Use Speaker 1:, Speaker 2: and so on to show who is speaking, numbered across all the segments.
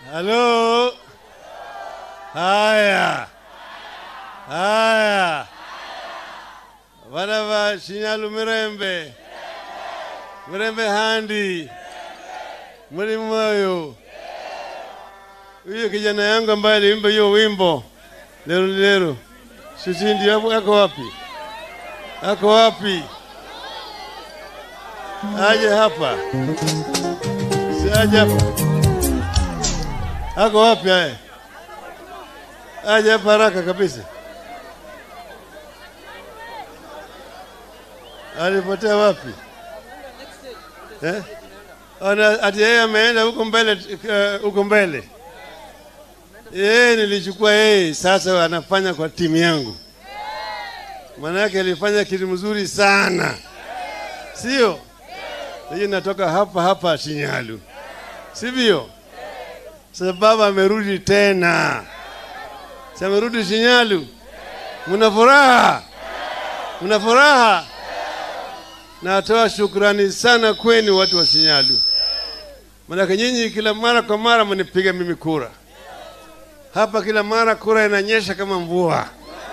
Speaker 1: Halo. Haya. Haya. Bana ba Shinyalu Mirembe. Mirembe handi. Muri moyo. Huyo kijana yangu ambaye aliimba hiyo wimbo lero lero. Shishindi hapo yako wapi? Ako wapi? Aje hapa. Si aje hapa. Ako wapi haya? Aje hapa haraka kabisa. Alipotea wapi? Eh? Ona ati yeye ameenda huko mbele eh, huko mbele. Yeye nilichukua yeye sasa anafanya kwa timu yangu. Manake alifanya kitu mzuri sana. Sio? Hii natoka hapa hapa Shinyalu. Sivyo? Sasa baba amerudi tena. Sasa amerudi Shinyalu. Mna furaha? Mna furaha? Natoa shukrani sana kwenu watu wa Shinyalu. Manake nyinyi kila mara kwa mara mnipiga mimi kura. Hapa kila mara kura inanyesha kama mvua,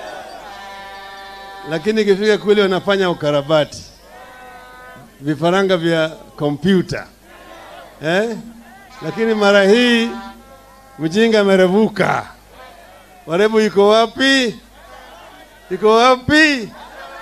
Speaker 1: lakini ikifika kule wanafanya ukarabati, vifaranga vya kompyuta eh? Lakini mara hii mjinga amerevuka. Warebu iko wapi? Iko wapi?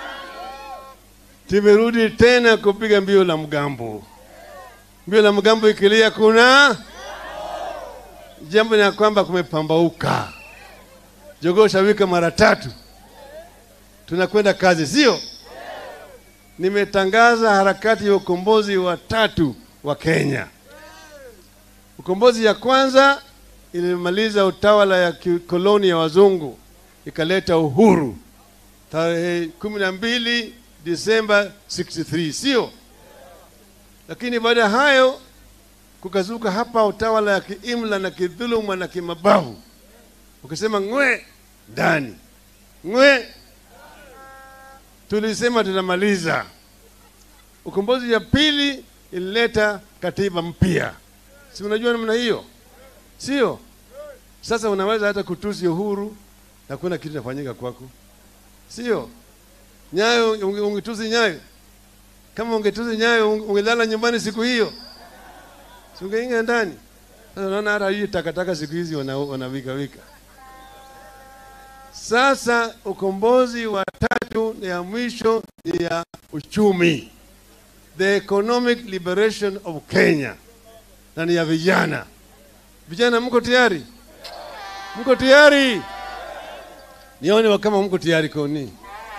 Speaker 1: Tumerudi tena kupiga mbio la mgambo. Mbio la mgambo ikilia, kuna jambo ni ya kwamba kumepambauka. Jogoo shawika mara tatu, tunakwenda kazi, sio? Nimetangaza harakati ya ukombozi wa tatu wa Kenya. Ukombozi ya kwanza ilimaliza utawala ya kikoloni ya wazungu, ikaleta uhuru tarehe kumi na mbili Disemba 63, sio? Lakini baada ya hayo kukazuka hapa utawala ya kiimla na kidhuluma na kimabavu, ukisema ngwe ndani ngwe. Tulisema tunamaliza. Ukombozi ya pili ilileta katiba mpya, si unajua namna hiyo, sio? Sasa unaweza hata kutusi uhuru na kuna kitu nafanyika kwako, sio? Nyayo unge- ungetusi Nyayo, kama ungetusi Nyayo unge- ungelala nyumbani siku hiyo si ungeingia ndani. Sasa unaona hata hii takataka siku hizi wana- wanawika wika. Sasa ukombozi wa tatu na ya mwisho ni ya uchumi, the economic liberation of Kenya, na ni ya vijana. Vijana, mko tayari? Mko tayari? Nione wa kama mko tayari koni.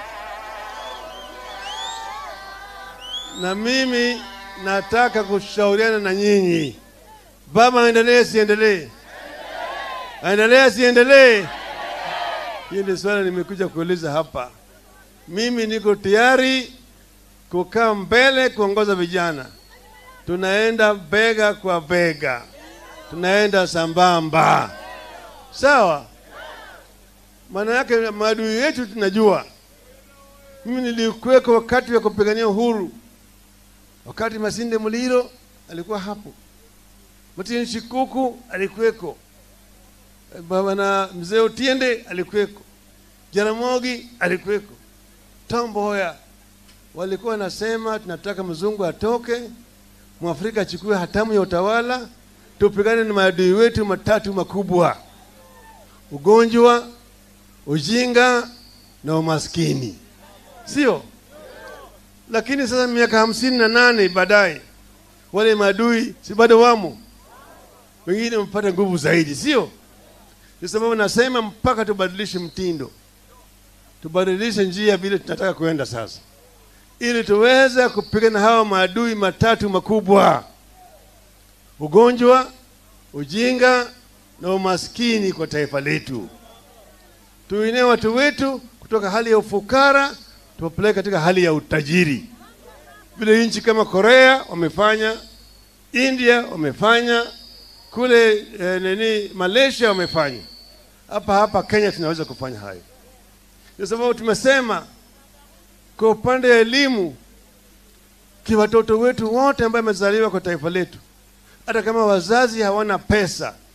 Speaker 1: Na mimi nataka kushauriana na nyinyi. Baba aendelee siendelee? Aendelee siendelee? Hiyo ndio swala nimekuja kuuliza hapa. Mimi niko tayari kukaa mbele kuongoza vijana. Tunaenda bega kwa bega, tunaenda sambamba, sawa? Maana yake maadui yetu tunajua. Mimi nilikuweko wakati wa kupigania uhuru wakati Masinde Muliro alikuwa hapo, Martin Shikuku alikuweko, baba na mzee Otiende alikuweko, Jaramogi alikuweko, Tom Mboya walikuwa nasema tunataka mzungu atoke, mwafrika achukue hatamu ya utawala, tupigane na maadui wetu matatu makubwa: ugonjwa, ujinga na umaskini, sio? lakini sasa miaka hamsini na nane baadaye wale maadui si bado wamo, wengine wamepata nguvu zaidi, sio? Ndio sababu nasema mpaka tubadilishe mtindo, tubadilishe njia vile tunataka kuenda sasa, ili tuweze kupigana hawa maadui matatu makubwa: ugonjwa, ujinga na umaskini kwa taifa letu. Tuinue watu wetu kutoka hali ya ufukara tuwapeleke katika hali ya utajiri, vile nchi kama Korea wamefanya, India wamefanya, kule eh, nini Malaysia wamefanya. Hapa hapa Kenya tunaweza kufanya hayo. Ndio sababu tumesema kwa upande wa elimu, ki watoto wetu wote ambao wamezaliwa kwa taifa letu, hata kama wazazi hawana pesa,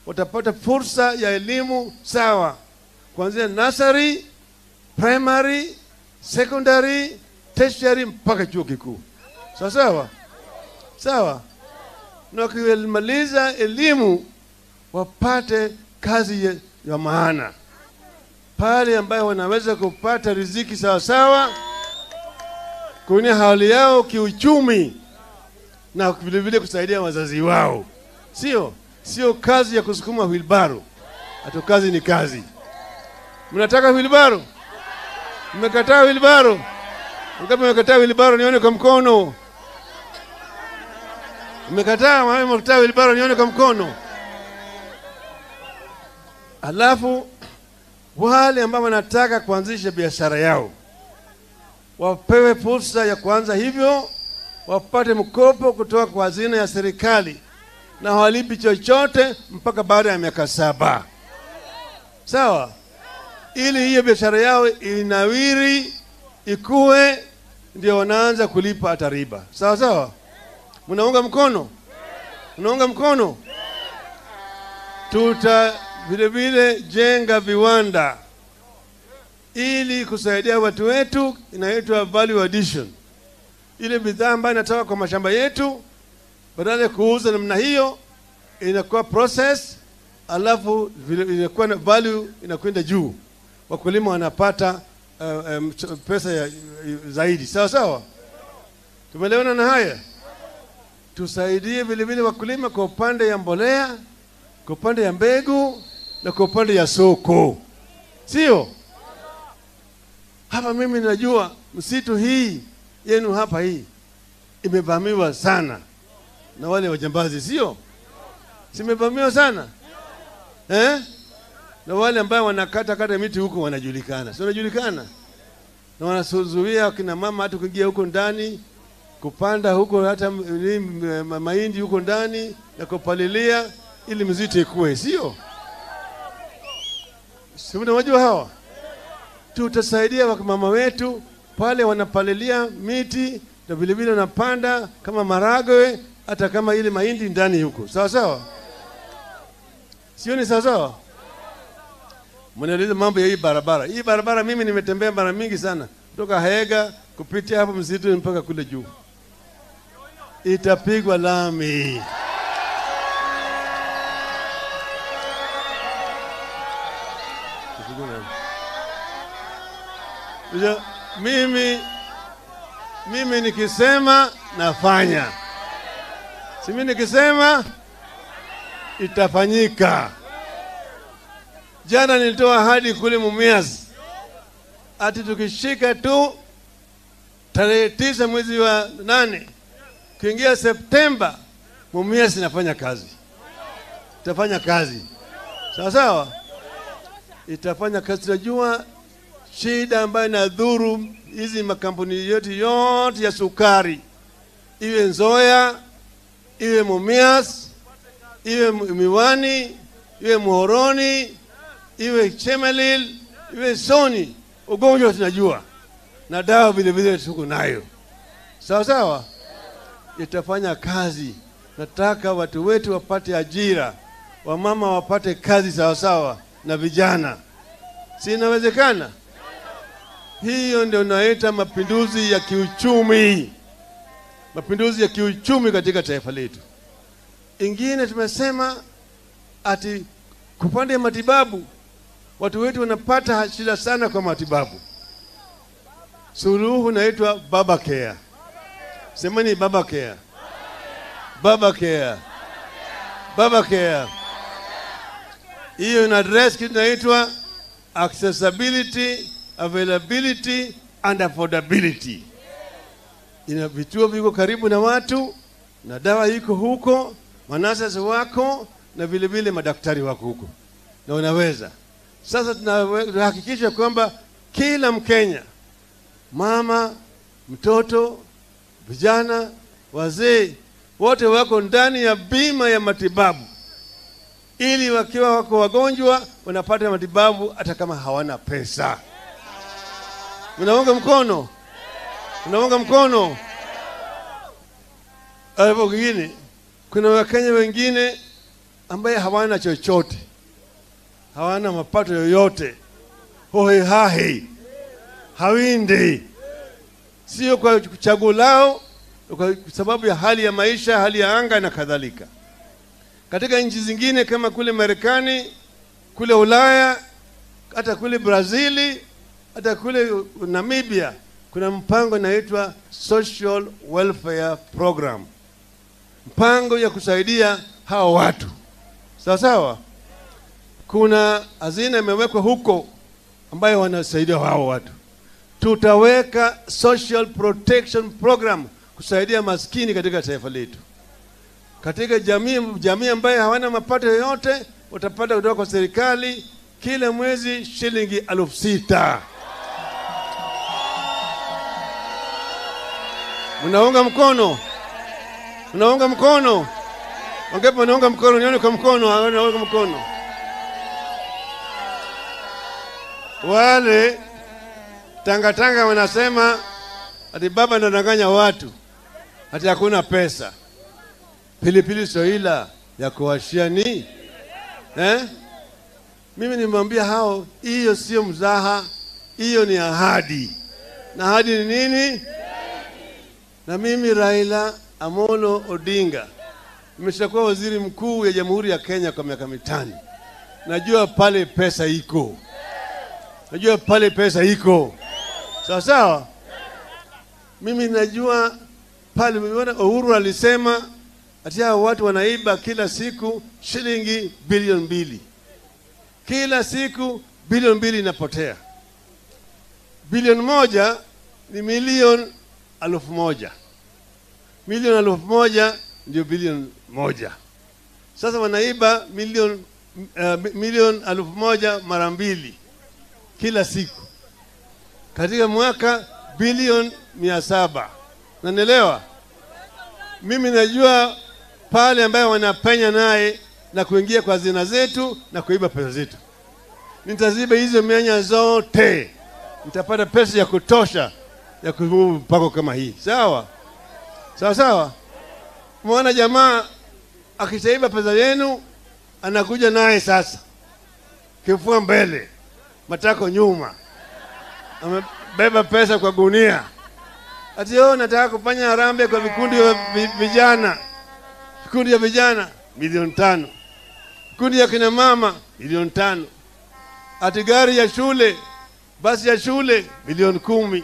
Speaker 1: watapata fursa ya elimu sawa kuanzia nursery, primary, secondary, tertiary mpaka chuo kikuu. Sawa sawa sawa, na wakimaliza elimu wapate kazi ya, ya maana pale ambayo wanaweza kupata riziki sawa sawa, kunia hali yao kiuchumi na vile vile kusaidia wazazi wao, sio sio kazi ya kusukuma wilbaro. Hata kazi ni kazi. Mnataka wilbaro? Mmekataa wilbaro? Ngapi mmekataa wilbaro? Nione kwa mkono. Mmekataa? Mama mmekataa wilbaro? Nione kwa mkono. Alafu wale ambao wanataka kuanzisha biashara yao wapewe fursa ya kuanza hivyo, wapate mkopo kutoka kwa hazina ya serikali na hawalipi chochote mpaka baada ya miaka saba. Sawa, ili hiyo biashara yao inawiri ikue, ndio wanaanza kulipa hata riba. Sawa sawa, mnaunga mkono? Mnaunga mkono? Tuta vile vile jenga viwanda ili kusaidia watu wetu, inaitwa value addition. Ile bidhaa ambayo inatoka kwa mashamba yetu, badala ya kuuza namna hiyo, inakuwa process, alafu vile inakuwa na value inakwenda juu, wakulima wanapata uh, um, pesa ya, zaidi. Sawa sawa, tumeelewana na haya. Tusaidie vile vile wakulima kwa upande ya mbolea, kwa upande ya mbegu na kwa upande ya soko, sio hapa. Mimi najua msitu hii yenu hapa hii imevamiwa sana na wale wajambazi, sio? Simevamiwa sana eh? Na wale ambao wanakata kata miti huko wanajulikana, si wanajulikana, na wanasuzuia akina mama hata kuingia huko ndani kupanda huko hata mahindi huko ndani na kupalilia ili mzito ikue, sio? Si unawajua hawa? Tutasaidia wamama wetu pale wanapalilia miti na vile vile wanapanda kama maragwe, hata kama ile mahindi ndani huko, sawa sawa, sio? Ni sawa sawa. Mnauliza mambo ya hii barabara. Hii barabara mimi nimetembea mara mingi sana, kutoka Haega kupitia hapo msitu mpaka kule juu, itapigwa lami. Uja, mimi mimi nikisema nafanya, si mimi nikisema itafanyika. Jana nilitoa ahadi kule Mumias ati tukishika tu tarehe tisa mwezi wa nane kuingia Septemba, Mumias inafanya kazi, itafanya kazi sawa sawa, itafanya kazi. Tunajua shida ambayo inadhuru hizi makampuni yetu yote ya sukari, iwe Nzoya, iwe Mumias, iwe Miwani, iwe Muhoroni, iwe Chemelil, iwe Soni, ugonjwa tunajua na dawa vile vile tuko nayo, sawa sawa, itafanya kazi. Nataka watu wetu wapate ajira, wamama wapate kazi sawa sawa, na vijana, si inawezekana? Hiyo ndio naita mapinduzi ya kiuchumi, mapinduzi ya kiuchumi katika taifa letu. Ingine tumesema ati kupande ya matibabu, watu wetu wanapata shida sana kwa matibabu. Suluhu naitwa baba care. Semeni baba care, baba care, baba care. Hiyo ina address kitu naitwa accessibility availability and affordability. Ina vituo viko karibu na watu na dawa iko huko, manasasi wako na vile vile madaktari wako huko, na unaweza sasa. Tunahakikisha kwamba kila Mkenya, mama, mtoto, vijana, wazee, wote wako ndani ya bima ya matibabu, ili wakiwa wako wagonjwa wanapata matibabu hata kama hawana pesa. Mnaunga mkono? Mnaunga mkono? Alafu kingine, kuna Wakenya wengine ambaye hawana chochote, hawana mapato yoyote, hohehahe, hawindi, sio kwa chaguo lao, kwa sababu ya hali ya maisha, hali ya anga na kadhalika. Katika nchi zingine kama kule Marekani, kule Ulaya, hata kule Brazili, hata kule Namibia kuna mpango inaitwa Social Welfare Program, mpango ya kusaidia hawa watu sawa sawa. Kuna hazina imewekwa huko ambayo wanasaidia hao watu. Tutaweka Social Protection Program kusaidia maskini katika taifa letu, katika jamii jamii ambayo hawana mapato yoyote, watapata kutoka kwa serikali kila mwezi shilingi elfu sita. Mnaunga mkono? Mnaunga mkono? Wangapi wanaunga mkono? Nione kwa mkono, wanaunga mkono. Wale tangatanga wanasema ati baba anadanganya watu ati hakuna pesa. Pilipili soila ya kuwashia ni eh? Mimi nimwambia hao, hiyo sio mzaha, hiyo ni ahadi. Na ahadi ni nini? Na mimi Raila Amolo Odinga nimeshakuwa waziri mkuu ya Jamhuri ya Kenya kwa miaka mitano. Najua pale pesa iko, najua pale pesa iko, sawa sawa. Mimi najua pale. Umeona Uhuru alisema ati hao watu wanaiba kila siku shilingi bilioni mbili, kila siku bilioni mbili inapotea. Bilioni moja ni milioni elfu moja milioni elfu moja ndio bilioni moja. Sasa wanaiba milioni uh, milioni elfu moja mara mbili kila siku, katika mwaka bilioni mia saba. Nanielewa mimi, najua pale ambayo wanapenya naye na kuingia kwa hazina zetu na kuiba pesa zetu. Nitaziba hizo mianya zote, nitapata pesa ya kutosha ya kuhuu mpako kama hii, sawa sawa sawa. Mwana jamaa akishaiba pesa yenu, anakuja naye sasa, kifua mbele, matako nyuma, amebeba pesa kwa gunia, ati oh, nataka kufanya harambee kwa vikundi vya vijana, vikundi vya vijana milioni tano, vikundi ya kina mama milioni tano, ati gari ya shule, basi ya shule milioni kumi,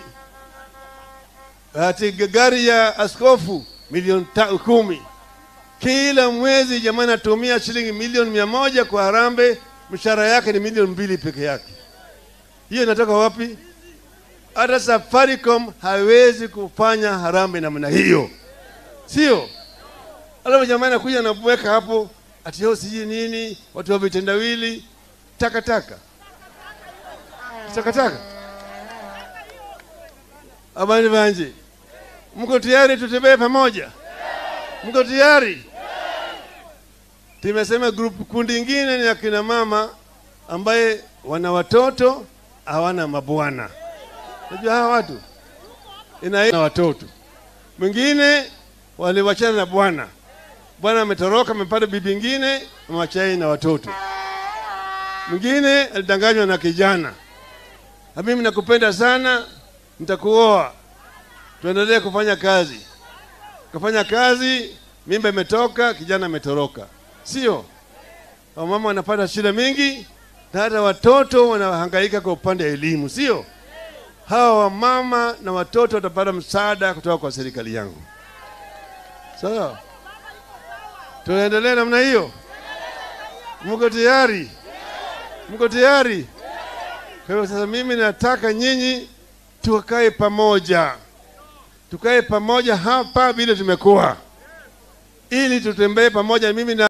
Speaker 1: ati gari ya askofu milioni kumi. Kila mwezi jamaa anatumia shilingi milioni mia moja kwa harambee, mshahara yake ni milioni mbili peke yake. Hiyo inatoka wapi? Hata Safaricom hawezi kufanya harambee namna hiyo, sio? Alafu jamaa anakuja anaweka hapo ati yo sijui nini, watu wa vitendawili, takataka takataka. Abani banje Mko tayari tutembee pamoja? Mko tayari? Tumesema group kundi ingine ni akina mama ambaye wana watoto hawana mabwana. Unajua hawa watu ina na watoto, mwingine waliwachana na bwana, bwana ametoroka, amepata bibi ingine, amewachana na watoto. Mwingine alidanganywa na kijana, mimi nakupenda sana, nitakuoa tuendelee kufanya kazi. Kufanya kazi, mimba imetoka, kijana ametoroka, sio? Wamama wanapata shida mingi, na hata watoto wanahangaika kwa upande wa elimu, sio? Hawa wamama na watoto watapata msaada kutoka kwa serikali yangu, sawa? Tuendelee namna hiyo. Mko tayari? Mko tayari? Kwa hiyo sasa, mimi nataka nyinyi tukae pamoja tukae pamoja hapa vile tumekuwa, ili tutembee pamoja mimi na